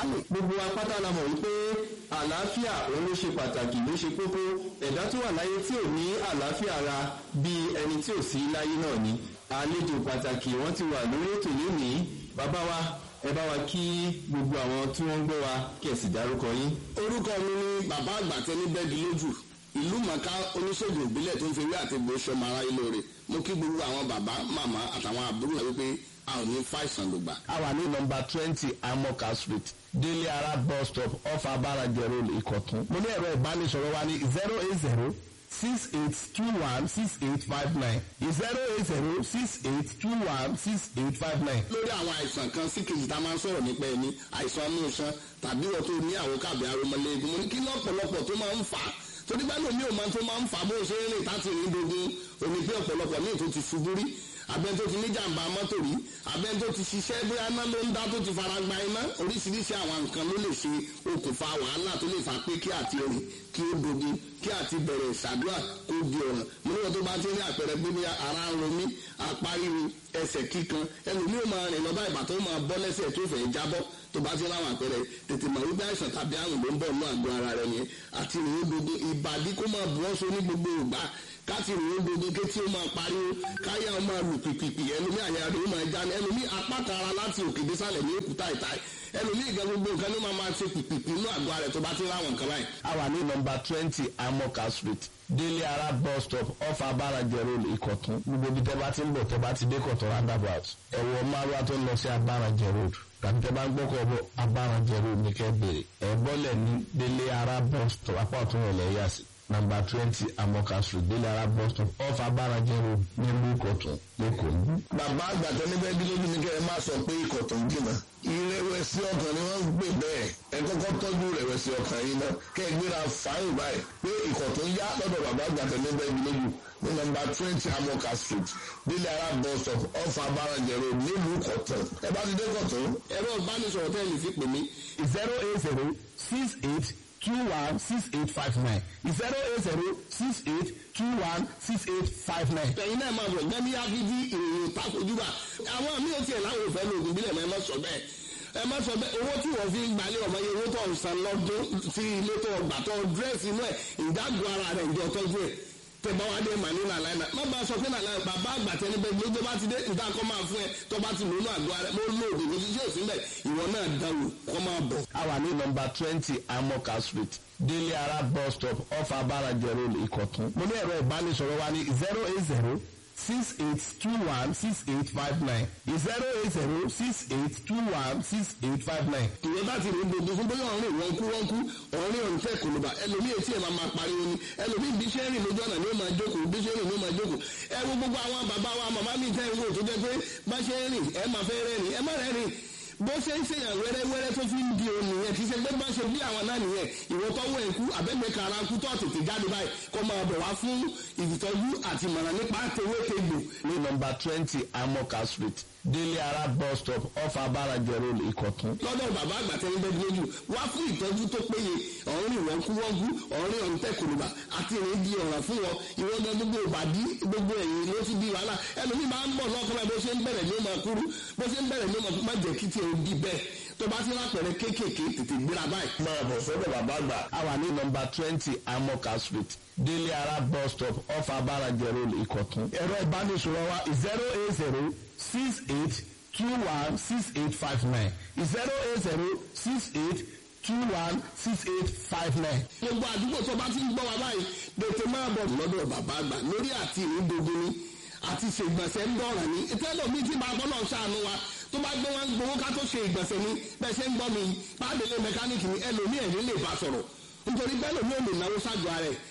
gbogbo apáta la mọ̀ wípé àlàáfíà òun ló ṣe pàtàkì ló ṣe kókó ẹ̀dá tó wà láyé tí ò ní àlàáfíà ara bíi ẹni tí ò sí láyé náà ni àlejò pàtàkì wọ́n ti wà lórí ètò lónìí bàbá wa ẹ bá wa kí gbogbo àwọn tí wọ́n ń gbọ́ wa kí ẹ sì dárúkọ yín. orúkọ mi ni bàbá àgbà tẹni bẹ́ẹ̀dì lójú ìlú mọ̀ká oníṣègùn ìbílẹ̀ tó ń fi ewé àti egbò sọmọ aráyé lóore mo kí gbogbo àwọn bàbá màmá àtàwọn àbúrò rẹ wípé a ò ní fàìsàn ló gbà. a wà ní nọmba twenty amoka street délé ara bus stop off abarajẹ road ìkọ̀tún. mo ní ẹ̀rọ ìbánisọ̀rọ̀ wa ní zero eight zero six eight two one six eight five nine zero eight zero six eight two one six eight five nine. lórí àwọn àìsàn kan sí kejì tá a máa ń sọ̀rọ̀ nípa ẹni àìsàn inú iṣan tàbí wọ́n tó ní àwọn kábí aromọlẹ́gun mo ní kí lọ́pọ̀lọpọ̀ tó máa ń fà á torí bá lómi ò máa tó máa ń fà á bó ṣe ń rìn táti rìn dogun omi pé ọ̀pọ̀lọpọ̀ míì tó ti ṣubú rí abẹ́ni tó ti ní jàǹbá mọ́tò rí abẹ́ni tó ti ṣiṣẹ́ bóyá iná ló ń dá tó ti fara gba iná oríṣiríṣi àwọn nǹkan ló lè ṣe okùnfà wàhálà tó lè fà pé kí àti rìn kí ó dogun kí àti bẹ̀rẹ̀ ìṣàdúrà kó di ọ̀ràn mo níwọ̀n tó bá ti rí àpẹẹrẹ pé bóyá ara ń romí apá ríru ẹsẹ̀ kíkan ẹlòmíì ò máa rìn lọ́ba ìgbà tó máa bọ́ lẹ́sẹ̀ tó fẹ́ jábọ́ tó bá ti láwọn àpẹẹrẹ tètè mọ̀ wípé àìsàn tàbí àrùn ló ń bọ̀ nínú àgọ́ ara rẹ̀ yẹn àti ìrìn gbogbo ìbàdí kó máa bù ọ́ so ní gbogbo ìgbà káti ìrìn gbogbo ké tí ó máa pariwo káyà ó máa lù pìpìpì ẹlòmíì àyà rẹ̀ ó máa já ní ẹlòmíì apá kan ara láti òkè désàlẹ̀ ní òkúta ìta ẹlòmíì ìgbà gbogbo nǹkan ló máa máa ṣe pìpìpì inú àgọ́ rẹ̀ tó bá ti láwọn nǹkan báyìí. a wà ní nọmba twenty amoka street délé ara bus stop off abarajẹ road ìkọ̀tún gbogbo ibi tẹ́ bá ti ń bọ̀ tẹ́ bá ti dé kọ̀tún roundabout ẹ̀wọ̀ márùwá tó ń lọ sí abarajẹ road tàbí tẹ́ bá ń gbọ́kọ̀ bọ̀ abarajẹ road ní kẹ́ bèrè ẹ̀ bọ́lẹ̀ ní délé ara bus stop apá ọ̀tún rẹ̀ lẹ́yà sí nàmbà twenty amoka street délé ara bus stop off abarajẹ road nílùú ìkọ̀tún lẹ́kọ̀ọ́. bàbá àgbàtọ́ níbẹ̀ bí lójú ni kẹ́ ẹ má sọ pé ikọ̀ tó ń jìnnà ìrẹ̀wẹ̀sì ọkàn ni wọ́n ń gbé bẹ́ẹ̀ ẹ kọ́kọ́ tọ́jú ìrẹ̀wẹ̀sì ọkàn yìí náà kẹ́ ẹ gbéra fáyìn báyìí pé ikọ̀ tó ń yá lọ́dọ̀ bàbá àgbàtọ́ níbẹ̀ bí lójú ní nọ́mbà twenty amoka street délé ara bus stop off abarajẹ road nílùú ìkọ̀tún ẹ bá ti dé kọ̀tún. ẹ̀rọ ìbánisọ̀rọ̀ tẹ́lẹ̀ fi pè mí zero eight zero six eight two one six eight five nine zero eight zero six eight two one six eight five nine. ẹ̀yin náà máa bọ̀ gbẹ́mí áfíjí ìròyìn takojúbà àwọn míì ò tiẹ̀ láwọn òfẹ́ lóògùn bílẹ̀ mọ́ ẹ má sọ bẹ́ẹ̀ ẹ má sọ bẹ́ẹ̀ owó tí wọ́n fi ń gbalẹ̀ ọmọ yẹn owó tó ń san lọ́dún sí ilé tó gbà tó dírẹ́sì inú ẹ̀ ìdágùn ara rẹ̀ ìjọ tọ́jú ẹ̀ tẹ̀bá wa dé màní nàlá ẹ̀ má bá a sọ pé nàlá ẹ̀ bàbá àgbà tẹ́ni bẹ́ẹ̀ lójó bá ti dé nǹkan kọ́ máa fún ẹ tó bá ti lónú àgọ́ ara mo lóògùn ní ṣíṣe òsín bẹ́ẹ̀ ìwọ náà dáwò kọ́ máa bọ̀. a wà ní nọmba twenty amoka street délé ara bus stop off abarajẹ road ìkọ̀tún. mo ní ẹ̀rọ ìbánisọ̀rọ̀ wa ní zero eight zero six eight two one six eight five nine zero eight zero six eight two one six eight five nine. ìwé bá ti rí gbogbo fún bóyá ọ̀rìn wọn kú wọn kú ọ̀rìn ọ̀rìn tẹ̀ kòlùbà ẹlòmíì etí ẹ̀ máa máa pariwo ni ẹlòmíì bí ṣe ń rìn lójú ọ̀nà ni ó máa jókòó bí ṣe ń rìn ni ó máa jókòó ẹ wo gbogbo àwọn bàbá wa màmá mi tẹ́ ìwé tó jẹ́ pé bá ṣe ń rìn ẹ máa fẹ́ rẹ́rìn ẹ má rẹ́rìn bó ṣe ń ṣèyàn wẹ́rẹ́wẹ́rẹ́ tó fi ń di òun nìyẹn kì í ṣe pé bá ṣe bí àwọn náà nìyẹn ìwọ tọ́wọ́ ẹ̀ kú àbẹ́gbẹ́ kara kú tó tètè jáde báyìí kó máa bọ̀ wá fún ìtọ́jú àti ìmọ̀ràn nípa tewétegbò ní nọmba twenty amoka street délé ara bus stop off abarajẹ road ìkọ̀tún. lọ́dọ̀ bàbá àgbà tẹ́lẹ̀ bẹ́ẹ̀ lójú wá fún ìtọ́jú tó péye ọ̀rìn ìwọ̀nkúwọ́nkú ọ̀rìn ọ̀ǹtẹ̀kùnùbà àti ìrìn di ọ̀ràn fún wọn ìwọ́n gan gbogbo ìbàdí gbogbo ẹ̀yìn ló ti di wàhálà ẹlòmíì máa ń bọ̀ lọ́kọ́lá bó ṣe ń bẹ̀rẹ̀ ní ọmọ kúrú bó ṣe ń bẹ̀rẹ̀ ní ọmọ má jẹ́ kí tiẹ̀ ó di bẹ́ẹ̀ tó bá ti lápẹ̀rẹ̀ kéékèèké tètè gbéra báyìí. máa bọ̀ sọ́dọ̀ bàbá àgbà. a wà ní nọmba twenty amoka street délé ara bus stop off abarajẹ road ìkọ̀tún. ẹ̀rọ ìbánisọ̀rọ̀ wa zero eight zero six eight two one six eight five nine zero eight zero six eight two one six eight five nine. gbogbo àdúgbò tó bá ti ń gbọ́ wa báyìí tètè máa bọ̀ lọ́dọ̀ bàbá àgbà lórí àti ìrìn gbogbo ni àti ṣe ìgbọ̀nsẹ̀ ń dọ̀ràn ní ìtẹ́lọ̀ mi ti máa bọ́lọ̀ ṣàánú wa tó bá gbé wọn gbowó ká tó ṣe ìgbọ̀nsẹ̀ ni bẹ́ẹ̀ ṣe ń gbọ́ mi pàdélé mẹkáníìkì ni ẹlòmíì ẹ̀rí lè bá sọ̀rọ̀ nítorí bẹ́ẹ̀ lòmíì ò lè náwó ṣáájú ara ẹ̀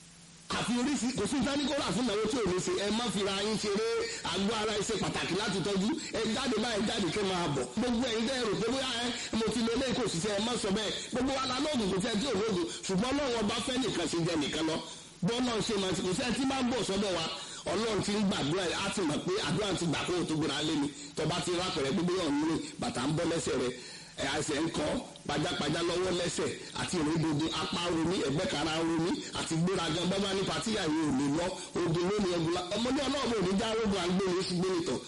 àfi oríṣi kò sí ìtánikọ́rà fún ìnáwó tí ò ní ṣe ẹ má fira yín ṣeré àgọ́ ara ṣe pàtàkì láti tọ́jú ẹ jáde báyìí jáde kẹ́ máa bọ̀ gbogbo ẹ̀yin dẹ́ rò pé bóyá ẹ mo ti lọ lẹ́yìn kò sì ṣe ẹ má sọ bẹ́ẹ̀ gbogbo wa la lóògùn kò fẹ́ tí ò lóògùn ṣùgbọ́n lọ́wọ́ bá fẹ́ nìkan ṣe jẹ nìkan lọ bọ́ náà ṣe máa ti kò sẹ́ tí máa ń bọ̀ sọ́dọ̀ wa ọlọ́run ti ń gbàdúrà á ti mọ̀ pé àdúrà ti gbà kó o tó gbéra lé mi tọba ti rápẹ̀rẹ̀ gbogbo yàn nínú bàtà ń bọ́ lẹ́sẹ̀ rẹ̀ ẹ̀ àìsàn ń kọ́ pajápajá lọ́wọ́ lẹ́sẹ̀ àti ìrìndòdò apá romi ẹ̀gbẹ́ kara romi àti gbéraga bábá ní patíyàwó ò lè lọ ogun lónìí ẹgbùlá ọmọdé ọlọ́ọ̀bù òní já rogun àgbélé oṣù gbénitọ̀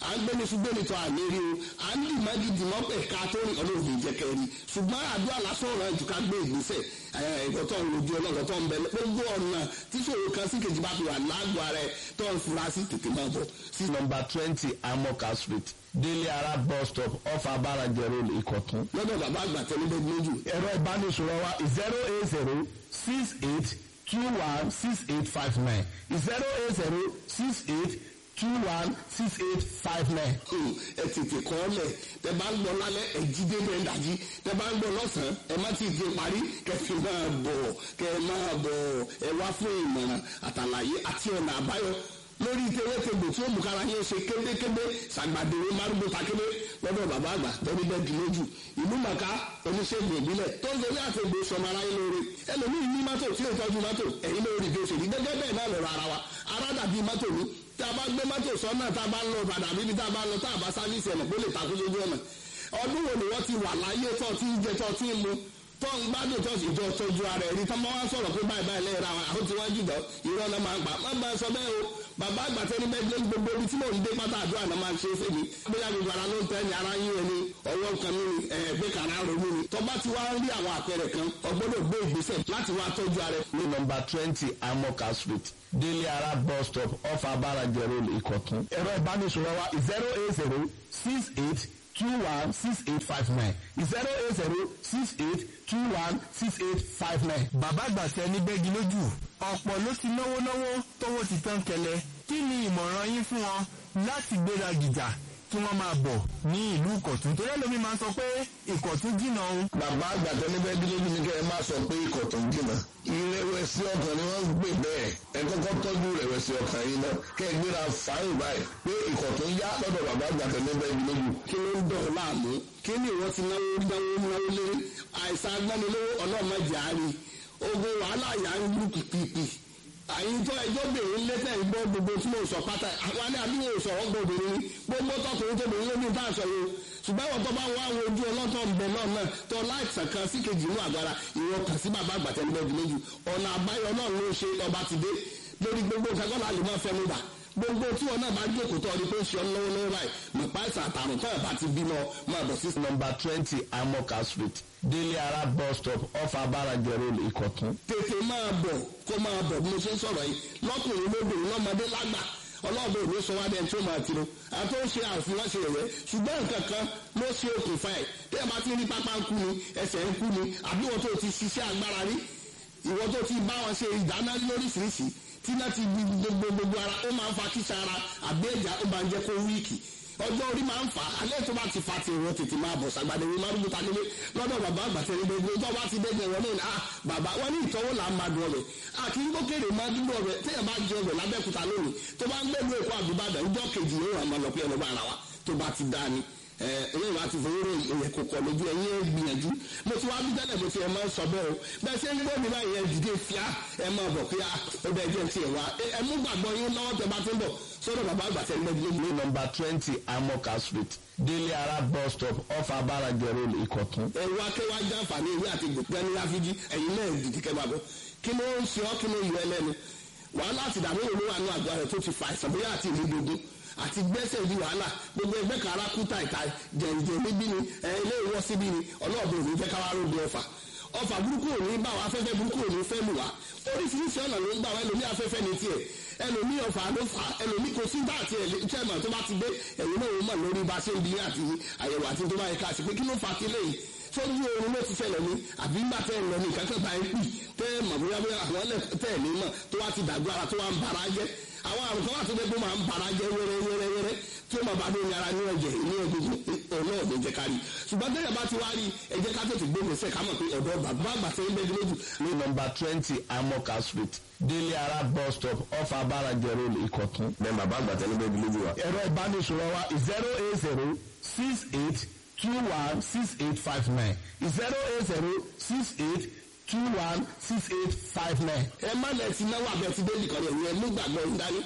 à ń gbéni ṣùgbọ́n ènìyàn tó àmì rí o à ń dì má gidi mọ́ pẹ̀ ká tó rìn ọlọ́run lè jẹ́ kẹrin ṣùgbọ́n àdúrà lásán ọ̀rọ̀ ẹ̀jú ká gbé ìgbésẹ̀ ìkọ̀tọ̀ ojú ọlọ́run tó ń bẹ gbogbo ọ̀nà tí ṣòro kan sí kejì bá fi wà lágbo ara ẹ̀ tó ń fura sí tètè máa bọ̀ sí nọmba twenty amoka street délé ara bus stop off abarajẹ road ìkọ̀tún. lọ́dọ̀ bàbá àgbà tẹ́lẹ̀ lójú ẹ̀rọ ìbánisọ̀rọ̀ wa zero eight zero six eight two one six eight five nine zero eight zero six eight two one six eight five nine. ẹ tètè kọ́ ọ lẹ̀ tẹ bá ń gbọ́ lálẹ́ ẹ jí dé bẹ́ẹ̀ dájí tẹ bá ń gbọ́ lọ́sàn-án ẹ má ti di parí kẹfì máa bọ̀ kẹ máa bọ̀ ẹ wá fún ìmọ̀ràn àtàlàyé àti ọ̀nà àbáyọ lórí tewétegbò tí ó mú kára yín ṣe kébékébé ṣàgbàdéwé márùnún takébé lọ́dọ̀ bàbá àgbà tẹ́lẹ̀ bẹ́ẹ̀ di lójú ìlú màkà oníṣègùn ìbílẹ̀ tó ń sori àtẹ̀gbò sọmọ aráyé lóore ẹlòmíì ní mọ́tò tí ò tọ́jú mọ́tò ẹ̀yìn lórí bí ó ṣe rí gẹ́gẹ́ bẹ́ẹ̀ náà lọ́rọ̀ ara wa ara dàbí mọ́tò ní tá a bá gbé mọ́tò sọ́nà tá a bá ń lọ padà bíbi tá a bá ń lọ tá a bá sáfíìsì ẹ̀nà kó lè takú lójú ọ̀nà ọdún wo ni wọ́n ti wà láyé tó ti ń jẹ tó ti ń mu tó ń gbádùn tó sì jọ tọ́jú ara ẹ̀rí tó máa ń sọ̀rọ̀ pé báyìí báyìí lẹ́yìn ra wọn àwọn tí wọ́n jùlọ irọ́ náà máa ń pa má bá a sọ bẹ́ẹ̀ o bàbá àgbàtẹ́ ní bẹ́ẹ̀ ní gbogbo ibi tí mò ń dé pátá àdúrà náà máa ń ṣe é fèmí bóyá gbogbo ara ló ń tẹ́ ni ara yín ẹni ọwọ́ kan mi ni ẹ̀ẹ́gbẹ́ kàrá ronú ni tó bá ti wá ń rí àwọn àpẹẹrẹ kan ọgbọ́dọ̀ gbé ìgbésẹ̀ láti wá tọ́jú ara ẹ̀. ní nọmba twenty amoka street délé ara bus stop off abarajẹ road ìkọ̀tún. ẹ̀rọ ìbánisọ̀rọ̀ wa zero eight zero six eight two one six eight five nine zero eight zero six eight two one six eight five nine. bàbá àgbàtẹ ní bẹ́gi lójú ọ̀pọ̀ ló ti náwó náwó tówó ti tán kẹlẹ̀ kí ni ìmọ̀ràn yín fún wọn láti gbéra gìjà kí wọ́n máa bọ̀ ní ìlú ìkọ̀tún torí ẹlòmíín máa ń sọ pé ìkọ̀tún jìnnà òun. bàbá àgbàtọ́ níbẹ̀ bí lójú ni kẹ́ ẹ má sọ pé ikọ̀ tó ń jìnnà. ìrẹ̀wẹ̀sì ọkàn ni wọ́n ń gbé bẹ́ẹ̀ ẹ kọ́kọ́ tọ́jú ìrẹ̀wẹ̀sì ọkàn yìí náà kẹ́ ẹ gbéra fáyìn báyìí pé ikọ̀ tó ń yá lọ́dọ̀ bàbá àgbàtọ́ níbẹ̀ bí lójú. kí ló ń dọ̀ ọ́ láàmú kí ni ìwọ ti náwó náwó náwó lé àìsàn agbánilówó ọlọ́mọdé àárín ogun wàhálà yà ń lù pìpìpì àyíntọ́ ẹjọ́ bèrè lẹ́tẹ̀ gbọ́ gbogbo tí mo sọ pátá àwọn alẹ́ àbí mo sọ ọ́ gbọ́dọ̀ ní gbogbo tọkùnrin tó bèrè lómi tá a sọ yìí ṣùgbọ́n àwọn tó bá wá àwọn ojú ọlọ́tọ̀ ńbẹ náà náà tó láìsàn kan sí kejì inú àgbára ìwọ kàn sí bàbá àgbàtẹ́ níbẹ̀ bí lójú ọ̀nà àbáyọ náà ló ṣe ọba ti dé lórí gbogbo nǹkan kọ́ láàlú máa fẹ́ mú bà gbogbo tí wọn náà bá jókòó tó ọdún tó ń ṣe ọ lọ́wọ́ lọ́wọ́ báyìí nípa ìsàn àtàrùn tó ẹ̀ bá ti bímọ máa bọ̀ sí. nọmba twenty amoka street délé ara bus stop off abarajẹ road ìkọ̀tún. tètè máa bọ̀ kó máa bọ̀ bí mo ṣe ń sọ̀rọ̀ yìí lọ́kùnrin lóbìnrin lọ́mọdé lágbà ọlọ́ọ̀bẹ ò ní sọ wá dẹ́n tó máa tiro àti ó ṣe àfihàn ṣe rẹ̀ ṣùgbọ́n nǹkan kan ló ṣe okùnfà ẹ̀ tí ẹ bá ti rí pápá ń kú ni ẹsẹ̀ ń kú ni àbí wọn tó ti ṣiṣẹ́ agbára rí ìwọ tó ti bá wọn ṣe ìdáná lóríṣiríṣi tí náà ti gbogbo gbogbo ara ó máa ń fa kíṣà ara àbí ẹ̀já ó máa ń jẹ́ kó wíìkì ọjọ́ orí máa ń fà á alẹ́ tó bá ti fa ti ìwọ tètè máa bọ̀ sàgbàdé wí márùn ta nílé lọ́dọ̀ bàbá àgbàtẹ́ ní gbogbo tó bá ti dẹ́gbẹ̀ wọn náà ah bàbá wọn ní ìtọ́wò là ń máa dùn ọbẹ̀ àti gbókèrè máa dúró ọbẹ̀ téèyàn bá jẹ ọbẹ̀ lábẹ́kúta lónìí tó bá ń gbẹ́lú èkó àbíbàdàn ìjọ kejì yóò wà máa lọ pé ẹ̀ lọ́ba ara wa tó bá ti dá ni ẹlẹ́yìn wa ti fowó rẹ̀ ìyẹn kò kọ̀ lójú ẹ̀yìn ẹ̀ gbìyànjú mo ti wá bí tẹ́lẹ̀ mo ti ẹ̀ máa ń sọ bẹ́ẹ̀ o bẹ́ẹ̀ ṣe ń gbọ́ mi báyìí ẹ̀ dìde fíà ẹ̀ máa bọ̀ pé ó bẹ́ẹ̀ jẹ́ ti ẹ̀ wá ẹ̀ mú gbàgbọ́ yín lọ́wọ́ tẹ bá ti ń bọ̀ sọ́dọ̀ bàbá àgbà tẹ̀ lẹ́gbẹ̀ẹ́ ní nọmba twenty amoka street délé ara bus stop off abarajẹ road ìkọ̀tún. ẹ̀rù akẹ́wà jàǹfààní ìwé àti gbòpẹ́ ní ráfíjì ẹ̀yin náà dìde kẹ́ bàbọ̀ kí ló ń ṣe ọ́ kí ló yọ ẹlẹ́nu wàhálà àti ìdààmú òru wà ní àgọ́ rẹ̀ tó ti fa àìsàn bóyá àti ìlú gbogbo àti gbẹ́sẹ̀ di wàhálà gbogbo ẹgbẹ́ kan ara kúta ìta jẹ̀ǹjẹ̀ níbí ni ilé ìwọ́ síbí ni ọlọ́ọ̀bẹ òní fẹ́ káwá rògbò ọfà ọfà burúkú òní bá wa afẹ́fẹ́ burúkú òní fẹ́ lù wá oríṣiríṣi ọ̀nà ló ń gbà wá ẹlòmí afẹ́fẹ́ ní tiẹ̀ ẹlòmí ọfà ló fà ẹlòmí kò sí bá àti ẹ̀lẹ́tẹ̀mọ̀ tó bá ti dé ẹ̀yìn náà wọ́n mọ̀ lórí bá ṣe ń bí àti àyẹ̀wò àti tó bá yẹ ká sí pé kí ló fà kí lẹ́yìn sójú oorun ló ti ṣẹlẹ̀ ní àbí ńgbà tẹ́ ẹ̀ lọ ní ìkákẹ́ bá ẹ pì tẹ́ ẹ mọ̀ bóyá bóyá àwọn ẹlẹ́ tẹ́ ẹ̀ ní mọ̀ tó wá ti dàgbà ara tó wá ń bara jẹ́ àwọn àrùn kan wà tó dé pé máa ń bara jẹ́ wẹ́rẹ́ wẹ́rẹ́ wẹ́rẹ́ tí ó máa bá lóyún ara ní ẹ̀jẹ̀ ní egungun ọ̀nà ọ̀dọ̀ jẹ́ ká rí ṣùgbọ́n tẹ́lẹ̀ bá ti wá rí ẹ jẹ́ ká tètè gbé gbèsè ká mọ̀ pé ọ̀dọ́ bàbá àgbà tẹ́ ń bẹ́ lójú. ní nọmba twenty amoka street délé ara bus stop off abarajẹ road ìkọ̀tún. bẹ́ẹ̀ bàbá àgbà tẹ́ ń bẹ́ lójú wa. ẹ̀rọ ìbánisọ̀rọ̀ wa zero eight zero six eight two one six eight five nine zero eight zero six eight two one six eight five nine. ẹ má lẹ ti náwó abẹ ti dé nìkan rẹ ẹ mú gbàgbọ́ ń dání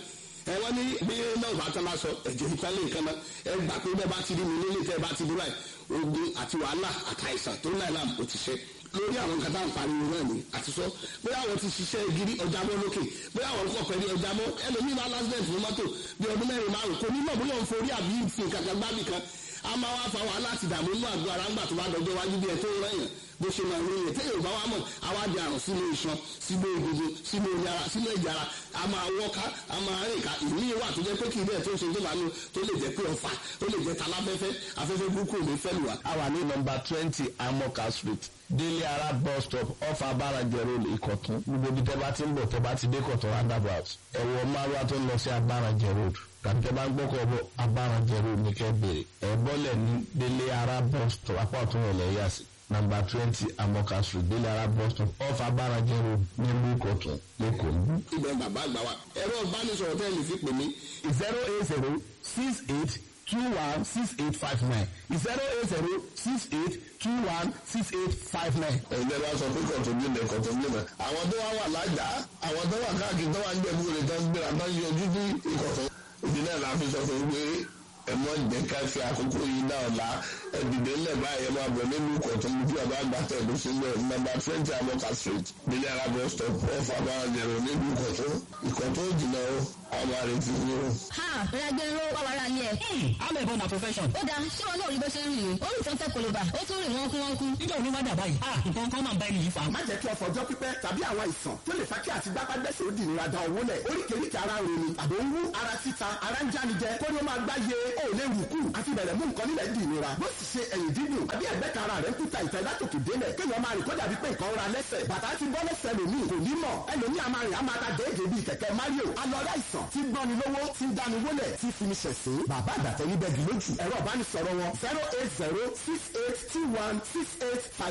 ẹ wọ́n ní bí náà bá tán lásọ ẹ̀jẹ̀ ìtàn lè kan náà ẹ gbà pé bẹ́ẹ̀ bá ti rí mi nílé tẹ́ ẹ bá ti rí báyìí ogun àti wàhálà àtàìsàn tó náà làm ó ti ṣe lórí àwọn nǹkan tá à ń pariwo náà ni àti sọ bóyá àwọn ti ṣiṣẹ́ gidi ọjà mọ́ lókè bóyá àwọn kọ̀ pẹ̀lú ọjà mọ́ ẹlòmíì máa lásìdẹ̀ntì ní mọ́tò bí ọdún mẹ́rin márùn kò ní mọ̀ bóyá òun forí àbí fi nǹkan kan gbábì kan a máa wá fa wàhálà àti ìdààmú inú àgọ́ ara ńgbà tó bá dọjọ́ wájú bí ẹ tó rẹ̀yàn bó ṣe máa ń rìn yẹn téèyàn ò bá wá mọ̀ àwa di àrùn sínú iṣan sínú egungun sínú yàrá sínú ẹ̀jẹ̀ ara a máa wọ́ká a máa rìn ká ìmí wà tó jẹ́ pé kì í bẹ́ẹ̀ tó ṣe tó bá nu tó lè jẹ́ pé ọ̀fà tó lè jẹ́ talábẹ́fẹ́ afẹ́fẹ́ burúkú ò ní fẹ́ lù wá. a wà ní nọmba twenty amoka street délé ara bus stop off abarajẹ road ìkọ̀tún gbogbo ibi tẹ́ bá ti ń bọ̀ tẹ́ bá ti dé kọ̀tún roundabout ẹ̀wọ̀ márùwá tó ń lọ sí abarajẹ road tàbí tẹ́ bá ń gbọ́kọ̀ bọ̀ abarajẹ road ní kẹ́ bèrè ẹ̀ bọ́lẹ̀ ní délé ara bus stop apá ọ̀tún rẹ̀ lẹ́yà sí nàmbà twenty amoka street délé ara bus stop off abarajẹ road nílùú ìkọ̀tún lẹ́kọ̀ọ́. ibẹ̀ bàbá àgbà wa ẹ̀rọ ìbánisọ̀rọ̀ tẹ́lẹ̀ fi pè mí zero eight zero six eight two one six eight five nine zero eight zero six eight two one six eight five nine. ẹgbẹ́ bá sọ pé kọ̀tún nílẹ̀ kọ̀tún nílẹ̀ àwọn tó wá wà lájà àwọn tó wà káàkiri tó wà ń jẹ̀bú rẹ̀ tó ń gbéra tó ń yọjú sí ìkọ̀tún ìdílé la fi sọ fún pé ẹ mọ jẹ́ ká fi àkókò yìí náà la ẹdìdẹ ńlẹ báyìí ẹ máa bọ̀ nínú ìkọ̀tún ojú àbá àgbàtà ìlú sílẹ̀ nọ́mbà twenty amoka street nílẹ̀ arábọ̀ stop off abáranjẹrò nínú ìkọ̀tún ìkọ̀tún òjìnà ó àwọn àrètí ni ó. ha rẹgbẹ́ ló wà wàrà ni ẹ̀. I'm a born a profession. ó dáa ṣé wọn náà rí bó ṣe ń rìn o ó rìn tán tẹ koloba ó tún rìn wọ́n kú wọ́n kú. Níjọ́ òní wá dà báyìí. Ah, nǹkan kan máa ń bá ẹni yìí fà. má jẹ́ kí ọ̀fọ̀ ọjọ́ pípẹ́ tàbí àwọn àìsàn tó lè fa kí àti gbápágbẹ́sẹ̀ ó di ìnira da owó lẹ̀ oríkèéríkèé ara ń ronú àbò ń wú ara títa ara ń jáni jẹ kó ní ó máa gbá ye ó lè rù kù àti bẹ̀rẹ̀ mú nǹkan nílẹ̀ di ìnira bó sì ṣe ẹ̀yìn dídùn àbí ẹ̀gbẹ́ kan ara rẹ̀ ń kúta ìtẹ́ látòkè délẹ̀ kéèyàn máa rìn kó dàbí pé nǹkan ra lẹ́sẹ̀ bàtà ti bọ́ lẹ́sẹ̀ lòmíì kò ní mọ̀ ẹlòmíì a máa rìn a máa ta déédéé bíi kẹ̀kẹ́ Mario alọ́rẹ́ àìsàn tí gbọ́ni lówó tí ń dáni wólẹ̀ tí fi ní ṣẹ̀sín bàbá àgbàtẹ́ níbẹ̀ gí lójú ẹ̀rọ ìbánisọ̀rọ̀ wọn zero eight zero six eight two one six eight five